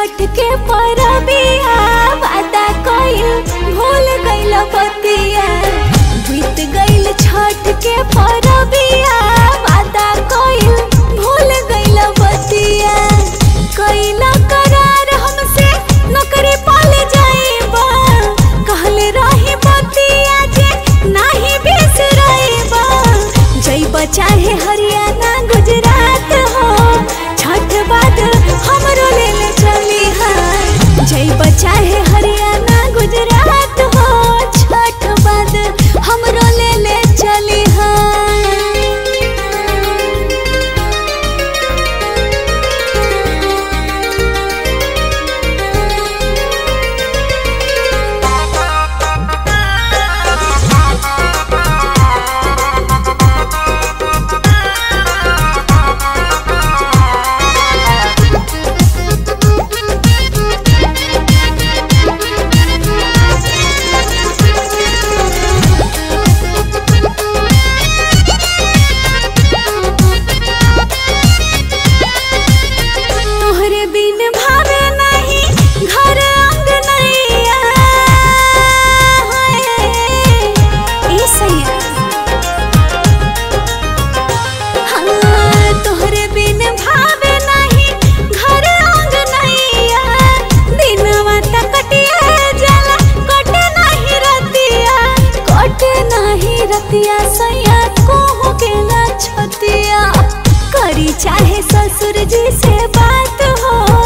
छठ के परबिया वादा कइल भूल गइल बतिया बीत गइल छठ के परबिया वादा कइल भूल गइल बतिया कइला करार हमसे नौकरी पाले जाइबा कहले रही बतिया जे नाही बिसरइबा जइबा चाहे हरियाणा गुजरात हो छठ बाद हमरो ले ले चली हाँ जइबा चाहे हरियाणा गुजरात हो छठ बाद हमरो ले ले चली हाँ तोहरे बिन भावे नहीं घर अंगनैया ई सैया हाँ तोहरे बिन भावे नहीं घर अंगनैया दिनवा त कटिया जाला कटे नहीं रतिया कटे नहीं रतिया सैया कोहू के ना छतिया करी चाहे ससुर जी से बात हो